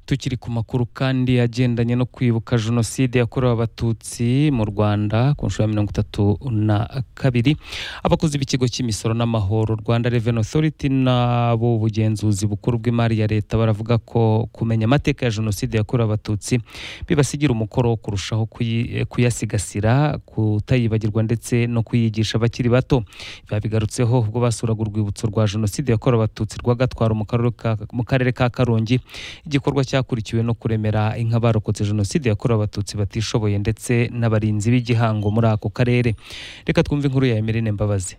tukiri ku makuru kandi agendanye no kwibuka jenoside yakorewe abatutsi mu rwanda ku nshuro ya mirongo itatu na kabiri abakozi b'ikigo cy'imisoro n'amahoro rwanda reveni otoriti n'abo bugenzuzi bukuru bw'imari ya leta baravuga ko kumenya amateka ya jenoside yakorewe abatutsi bibasigira umukoro wo kurushaho kuyi- kuyasigasira kutayibagirwa ndetse no kuyigisha abakiri bato biba bigarutseho ubwo basuraga urwibutso rwa jenoside yakorewe abatutsi rwa gatwaro mu karere ka- mu karere ka karongi igikorwa cyakurikiwe no kuremera inka barokotse jenoside yakorewe abatutsi batishoboye ndetse n'abarinzi b'igihango muri ako karere reka twumve inkuru ya emerine mbabazi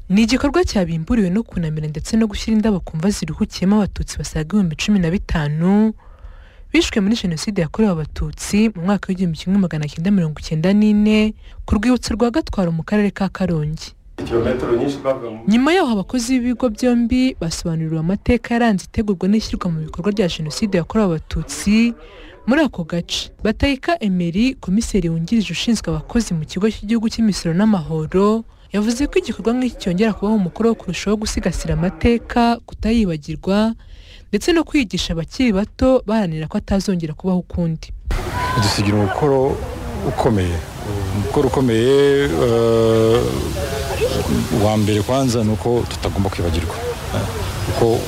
ni igikorwa cyabimburiwe no kunamira ndetse no gushyira indabo ku mva ziruhukiyemo abatutsi basaga ibihumbi cumi na bitanu bishwe muri jenoside yakorewe abatutsi mu mwaka w'igihumbi kimwe magana cyenda mirongo icyenda n'ine ku rwibutso rwa gatwaro mu karere ka karongi kilometero nyinshi bavuga mu nyuma yaho abakozi b'ibigo byombi basobanuriwe amateka yaranze itegurwa n'ishyirwa mu bikorwa rya jenoside yakorewe abatutsi muri ako gace batayika emeri komiseri wungirije ushinzwe abakozi mu kigo cy'igihugu cy'imisoro n'amahoro yavuze ko igikorwa nk'iki cyongera kubaho umukoro wo kurushaho gusigasira amateka kutayibagirwa ndetse no kwigisha abakiri bato baharanira ko atazongera kubaho ukundi dusigira umukoro ukomeye umukoro ukomeye eh, wa mbere kwanza ni uko tutagomba kwibagirwa eh, kuko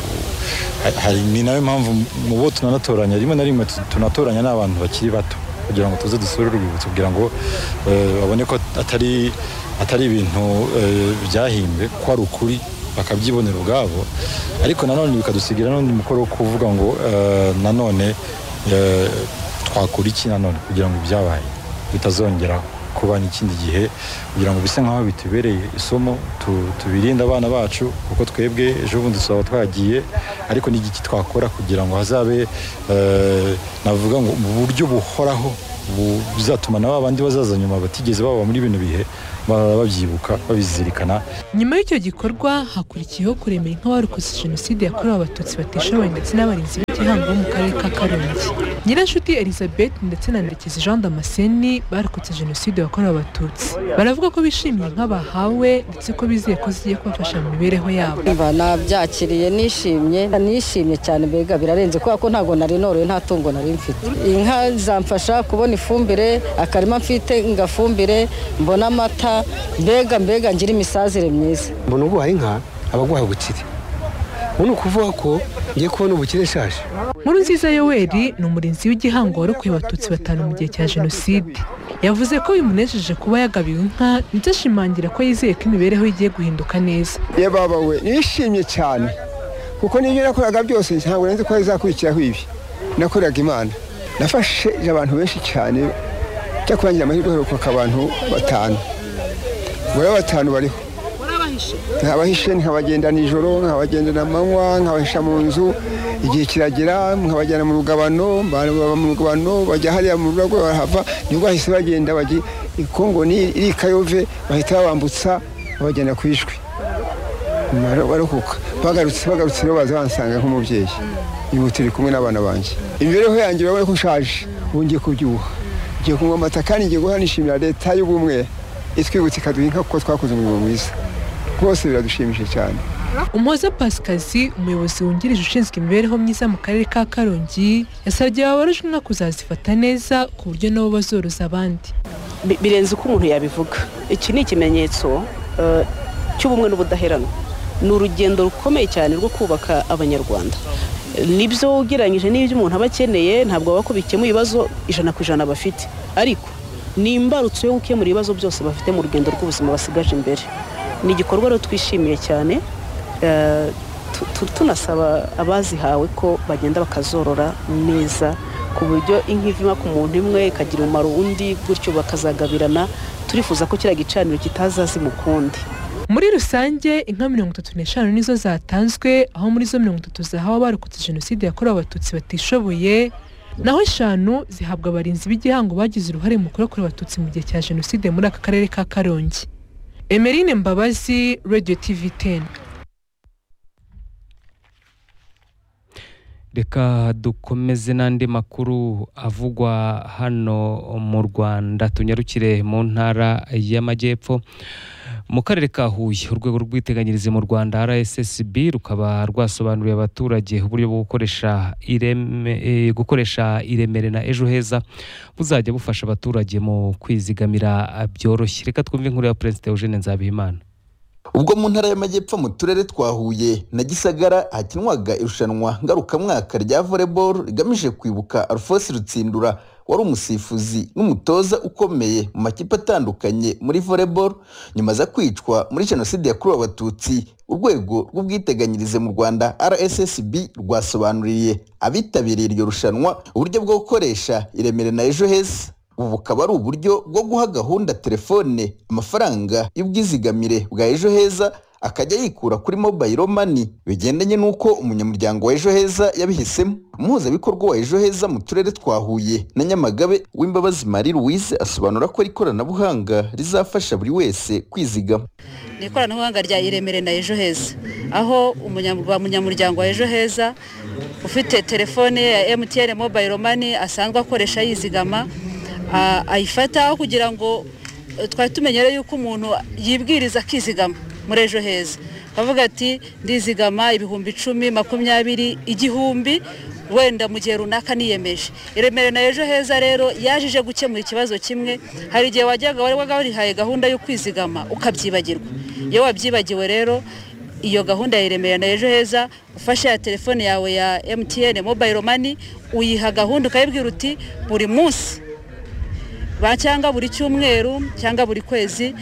ha- hari ni nayo mpamvu mu bo tunanatoranya rimwe na rimwe tu- tunatoranya n'abantu bakiri bato kugira ngo tuze dusure urwibutso kugira ngo eh, babone ko atari atari ibintu eh, byahimbwe ko ari ukuri bakabyibonera ubwabo ariko nanone bikadusigira n'undi mukoro wo kuvuga ngo eh, nanone eh, twakora iki nanone kugira ngo ibyabaye bitazongera kuba n'ikindi gihe kugira ngo bise nk'aho bitubereye isomo tu- tubirinde abana bacu kuko twebwe ejo bundi tuzaba twagiye ariko n'igiki twakora kugira ngo hazabe eh, navuga ngo mu buryo buhoraho bu- buzatuma na ba bandi bazaza nyuma batigeze baba muri bino bihe ba- babyibuka babizirikana nyuma y'icyo gikorwa hakurikiyeho kuremera inka barokotse jenoside yakorewe abatutsi batishoboye ndetse n'abarinzi b'igihango bo mu karere ka karongi nyirashuti elizabeth ndetse na ndekezi jean damascene barokotse jenoside yakorewe abatutsi baravuga ko bishimiye inka bahawe ndetse ko bizeye ko zigiye kubafasha mu mibereho yabo Umva nabyakiriye nishimye nishimye cyane mbega birarenze kubera ko ntabwo nari noroye nta tungo nari mfite inka zamfasha kubona ifumbire akarima mfite ngafumbire mbona amata mbega mbega ngira imisazire myiza mbona uguhaye inka aba aguhaye ubukire ubu ni ukuvuga ko ngiye kubona ubukire nshaje nkuru nziza yoweri ni umurinzi w'igihango warokoye abatutsi batanu mu gihe cya jenoside yavuze ko bimunejeje kuba yagabiwe inka ndetse ashimangira ko yizeye ko imibereho ye igiye guhinduka neza yewe baba we nishimye cyane kuko n'ibyo nakoraga byose ntabwo nari nzi ko bizakurikiraho ibi nakoreraga imana nafashe abantu benshi cyane cyo kurangira amahirwe heruka abantu batanu muri abo batanu bariho nkabahishe nkabagenda nijoro nkabagendana amanywa nkabahisha mu nzu igihe kiragera nkabajyana mu rugabano baba mu rugabano bajya hariya mu rugabo barahava nibwo bahise bagenda bajya i kongo ni- iri i kayove bahita babambutsa babajyana ku ishwi Mara- barakuka bagarutse bagarutse rero baza bansanga nk'umubyeyi uyu turi kumwe n'abana banjye imibereho yanjye urabona ko nshaje ubu ngiye kubyibuha ngiye kunywa amata kandi ngiye guhora nishimira leta y'ubumwe itwibutsa ikaduha inka kuko twakoze umurimo mwiza rwose biradushimishije cyane umuhoza pasikazi umuyobozi wungirije ushinzwe imibereho myiza mu karere ka karongi yasabye ababarujwe inka kuzazifata neza ku buryo nabo bazoroza abandi bi- birenze uko umuntu yabivuga iki ni ikimenyetso eh, cy'ubumwe n'ubudaheranwa ni urugendo rukomeye cyane rwo kubaka abanyarwanda Eh, nibyo ugereranyije n'ibyo umuntu aba akeneye ntabwo baba ko bikemuye ibibazo ijana ku ijana bafite ariko ni imbarutso yo gukemura ibibazo byose bafite mu rugendo rw'ubuzima basigaje imbere ni igikorwa rero twishimiye cyane eh, tu- tu- tunasaba abazihawe ko bagenda bakazorora neza ku buryo inka ivima ku muntu imwe ikagira umumaro undi gutyo bakazagabirana turifuza ko kiriya gicaniro kitazazima ukundi muri rusange inka mirongo itatu n'eshanu nizo zatanzwe aho muri zo mirongo itatu zahawe abarokotse jenoside yakorewe abatutsi batishoboye naho eshanu zihabwa abarinzi b'igihango bagize uruhare mu kurokora abatutsi mu gihe cya jenoside muri aka karere ka karongi emerine mbabazi radio tv 10 reka dukomeze n'andi makuru avugwa hano mu rwanda tunyarukire mu ntara y'amajyepfo mu karere ka huye urwego rw'ubwiteganyirize mu rwanda rssb rukaba rwasobanuriye abaturage uburyo bwo gukoresha ireme eh, gukoresha iremere na ejo heza buzajya bufasha abaturage mu kwizigamira ah, byoroshye reka twumve inkuru ya perezida eugene nzabihimana ubwo mu ntara y'amajyepfo mu turere twa huye na gisagara hakinwaga irushanwa ngarukamwaka rya volleyball rigamije kwibuka alphonse rutsindura wari umusifuzi n'umutoza ukomeye mu makipe atandukanye muri volleyball nyuma za kwicwa muri jenoside yakorewe abatutsi urwego rw'ubwiteganyirize mu rwanda rssb rwasobanuriye abitabiriye iryo rushanwa uburyo bwo gukoresha iremere na ejo heza ubu bukaba ari uburyo bwo guha gahunda telefone amafaranga y'ubwizigamire bwa ejo heza akajya yikura kuri mobile money bigendanye n'uko umunyamuryango wa ejo heza yabihisemo umuhuzabikorwa wa ejo heza mu turere twa huye na nyamagabe w'imbabazi marie louise asobanura ko ari ikoranabuhanga rizafasha buri wese kwizigama ni ikoranabuhanga rya iremere na ejo heza aho umunyam- wa munyamuryango wa ejo heza ufite telefone ye ya emutiyene mobayiro mani asanzwe akoresha yizigama a- ayifata kugira ngo eh, twari tumenyere yuko umuntu yibwiriza akizigama muri ejo heza akavuga ati ndizigama ibihumbi icumi makumyabiri igihumbi wenda mu gihe runaka niyemeje iremere na ejo heza rero yajije gukemura ikibazo kimwe hari igihe wajyaga wari warihaye gahunda yo kwizigama ukabyibagirwa iyo wabyibagiwe rero iyo gahunda ya iremere na ejo heza ufashe ya telefone yawe ya emutiyene mobayiro mani uyiha gahunda ukayibwira uti buri munsi ba cyangwa buri cyumweru cyangwa buri kwezi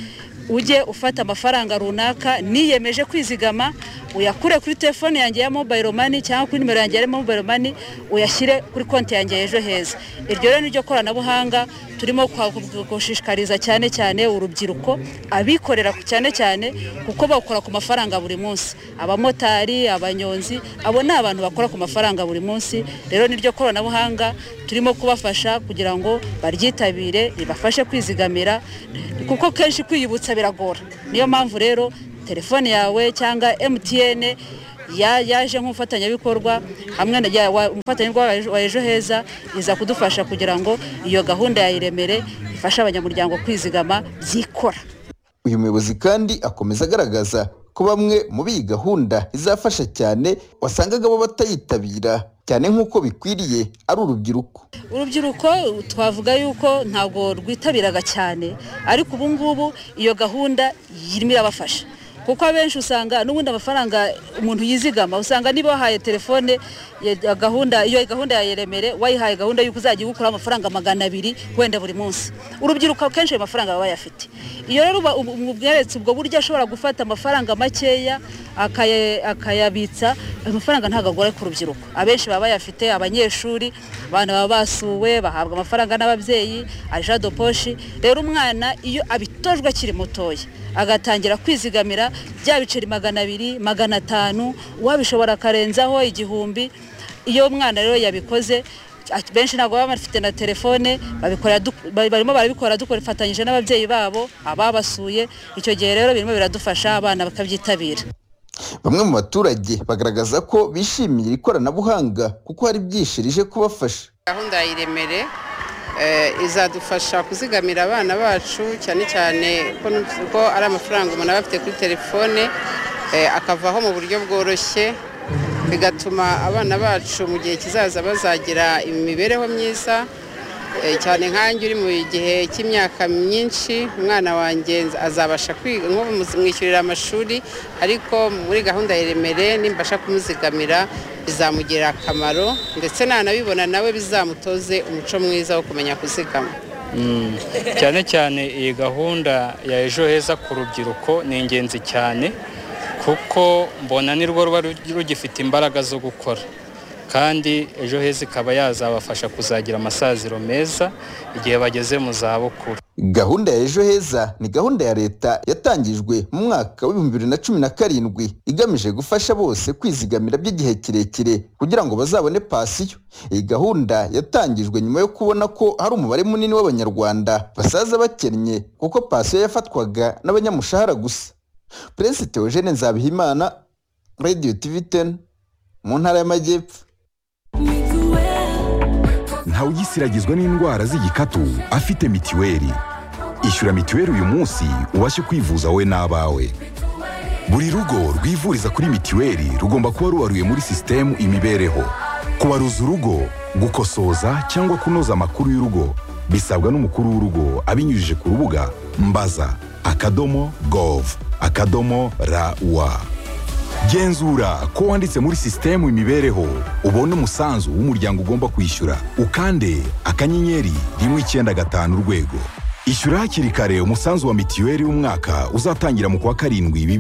ujye ufata amafaranga runaka niyemeje kwizigama uyakure kuri telefone yanjye ya mobayiro mani cyangwa kuri nimero yanjye ya mobayiro mani uyashyire kuri konti yanjye ya ejo heza iryo rero ni ryo koranabuhanga turimo kwa- gushishikariza cyane cyane urubyiruko abikorera ku- cyane cyane kuko bakora ku mafaranga buri munsi abamotari abanyonzi abo ni abantu bakora ku mafaranga buri munsi rero ni ryo koranabuhanga turimo kubafasha kugira ngo baryitabire ribafashe kwizigamira kuko kenshi kwiyibutsa biragora niyo mpamvu rero telefone yawe cyangwa emutiyene yaje nk'umufatanyabikorwa hamwe na ya- wa- umufatanyabikorwa wa Ejo- wa ejo heza iza kudufasha kugira ngo iyo gahunda ya iremere ifashe abanyamuryango kwizigama byikora uyu muyobozi kandi akomeza agaragaza ko bamwe mu biyi gahunda izafasha cyane wasangaga bo batayitabira cyane nk'uko bikwiriye ari urubyiruko urubyiruko twavuga yuko ntabwo rwitabiraga cyane ariko ubu ngubu iyo gahunda irimo irabafasha kuko abenshi usanga n'ubundi amafaranga umuntu yizigama usanga niba wahaye telefone ya gahunda iyo gahunda ya iremere wayihaye gahunda y'uko uzajya ugukuraho amafaranga magana abiri wenda buri munsi urubyiruko kenshi ayo mafaranga baba bayafite iyo rero uba- ubu- ubu bweretse ubwo buryo ashobora gufata amafaranga makeya akaya- akayabitsa ayo mafaranga ntabwo agora ku rubyiruko abenshi baba bayafite abanyeshuri abana baba basuwe bahabwa amafaranga n'ababyeyi aja do poshi rero umwana iyo abitojwe akiri mutoya agatangira kwizigamira bya biceri magana abiri magana atanu uwabishobora akarenzaho igihumbi iyo umwana rero yabikoze a- benshi ntabwo baba bafite na telefone babikora du- ba- barimo barabikora dufatanyije n'ababyeyi babo ababasuye icyo gihe rero birimo biradufasha abana bakabyitabira bamwe mu baturage bagaragaza ko bishimiye iri koranabuhanga kuko hari byinshi rije kubafasha gahunda ya iremere eh, izadufasha kuzigamira abana bacu cyane cyane ko nu- ko ari amafaranga umuntu aba afite kuri telefone eh, akavaho mu buryo bworoshye bigatuma abana bacu mu gihe kizaza bazagira imibereho myiza eh, cyane nkanjye uri mu gihe cy'imyaka myinshi umwana wanjye nz- azabasha kwiga nko mumwishyurira amashuri ariko muri gahunda ya iremere nimbasha kumuzigamira bizamugirira akamaro ndetse nanabibona nawe bizamutoze umuco mwiza wo kumenya kuzigama Mm. cyane cyane iyi gahunda ya ejo heza ku rubyiruko ni ingenzi cyane kuko mbona ni rwo ruba rugifite imbaraga zo gukora kandi ejo heza ikaba yazabafasha kuzagira amasaziro meza igihe bageze mu zabukuru gahunda ya ejo heza ni gahunda ya leta yatangijwe mu mwaka w'ibihumbi bibiri na cumi na karindwi igamije gufasha bose kwizigamira by'igihe kirekire kugira ngo bazabone pasiyo iyi gahunda yatangijwe nyuma yo kubona ko hari umubare munini w'abanyarwanda basaza bakennye kuko pasiyo yafatwaga n'abanyamushahara gusa perezida teogene nzabihimana radio tv ten mu ntara y'amajyepfo ntawugisiragizwa n'indwara z'igikatu afite mitiweli ishyura mituweli uyu munsi ubashe kwivuza wowe n'abawe buri rugo rwivuriza kuri mituweli rugomba kuba rubaruye muri sisitemu imibereho kubaruza urugo gukosoza cyangwa kunoza amakuru y'urugo bisabwa n'umukuru w'urugo abinyujije ku rubuga mbaza akadomo gov akadomo rawa genzura ko wanditse muri sisitemu imibereho ubone umusanzu w'umuryango ugomba kwishyura ukande akanyenyeri rimwe icyenda gatanu urwego ishyura hakiri kare umusanzu wa mituweli w'umwaka uzatangira mu kwa karindwi bibiri